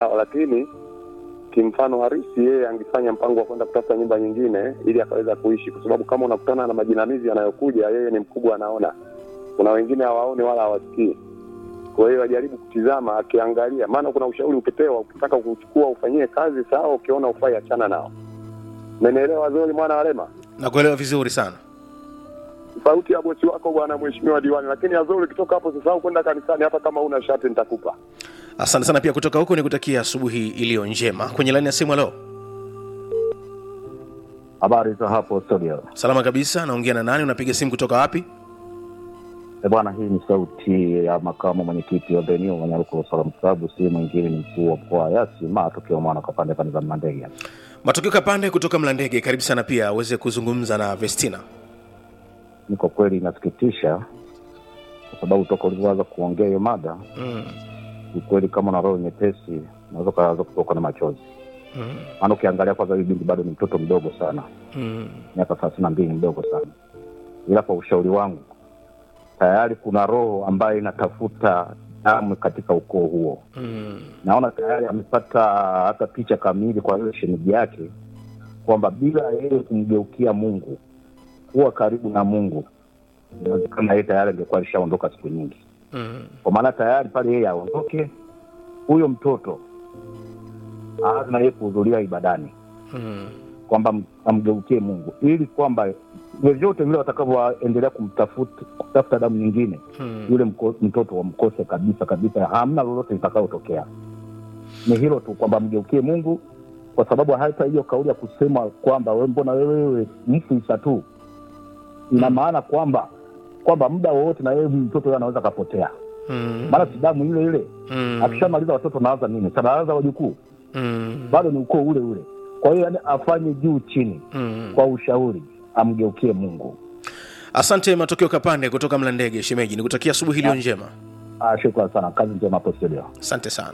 lakini kimfano harisi yeye angefanya mpango wa kwenda kutafuta nyumba nyingine ili akaweza kuishi, kwa sababu kama unakutana na majinamizi yanayokuja, yeye ni mkubwa, anaona. Kuna wengine hawaoni wala hawasikii. Kwa hiyo ajaribu kutizama, akiangalia, maana kuna ushauri ukipewa, ukitaka kuchukua ufanyie kazi sawa, ukiona ufai, achana nao. Umenielewa Zoli mwana wa Lema? nakuelewa vizuri sana Sauti ya bosi wako bwana, mheshimiwa diwani. Lakini Azori, ukitoka hapo usisahau kwenda kanisani, hata kama una shati nitakupa. asante sana pia kutoka huku ni kutakia asubuhi iliyo njema kwenye laini ya simu leo Habari za hapo studio. salama kabisa naongea na nani unapiga simu kutoka wapi E bwana, hii ni sauti ya makamu mwenyekiti wa Benio Wanyaruko Salamu Klabu, si mwingine ni mkuu wa mkoa wa Yasi matokeo mwana kwa pande pande za Mandege. matokeo kapande kutoka mlandege karibu sana pia aweze kuzungumza na vestina Ni kwa kweli inasikitisha, kwa sababu toka ulivyoanza kuongea hiyo mada, mm. ni kweli kama na roho nyepesi unaweza ukaanza kutoka na machozi, Mm. maana ukiangalia kwanza, huyu binti bado ni mtoto mdogo sana, Mm. miaka thelathini na mbili, ni mdogo sana, ila kwa ushauri wangu tayari kuna roho ambayo inatafuta damu katika ukoo huo. Mm. naona tayari amepata hata picha kamili kwa ile shemeji yake kwamba bila yeye kumgeukia Mungu, kuwa karibu na Mungu, inawezekana yeye tayari angekuwa alishaondoka siku nyingi, Mm. kwa maana tayari pale yeye aondoke, huyo mtoto aanze na yeye kuhudhuria ibadani, Mm. kwamba m- amgeukie Mungu, ili kwamba vyovyote vile watakavyoendelea kumtafuta kutafuta damu nyingine Mm. yule mko, mtoto wamkose kabisa kabisa, hamna lolote litakayotokea. Ni hilo tu kwamba mgeukie Mungu, kwa sababu hata hiyo kauli ya kusema kwamba we mbona wewe wewe mfu isa tu, ina maana kwamba kwamba muda wowote na yeye mtoto yeye anaweza akapotea, Mm. maana si damu ile ile. Mm. Akishamaliza watoto naanza nini? Sanaanza wajukuu, Mm. bado ni ukoo ule ule. Kwa hiyo yani afanye juu chini, Mm. kwa ushauri, amgeukie Mungu. asante matokeo kapande kutoka mlandege shemeji nikutakia asubuhi iliyo njema Ah, shukran sana, kazi njema hapo studio. asante sana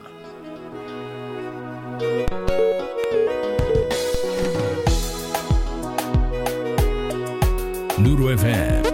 Nuru FM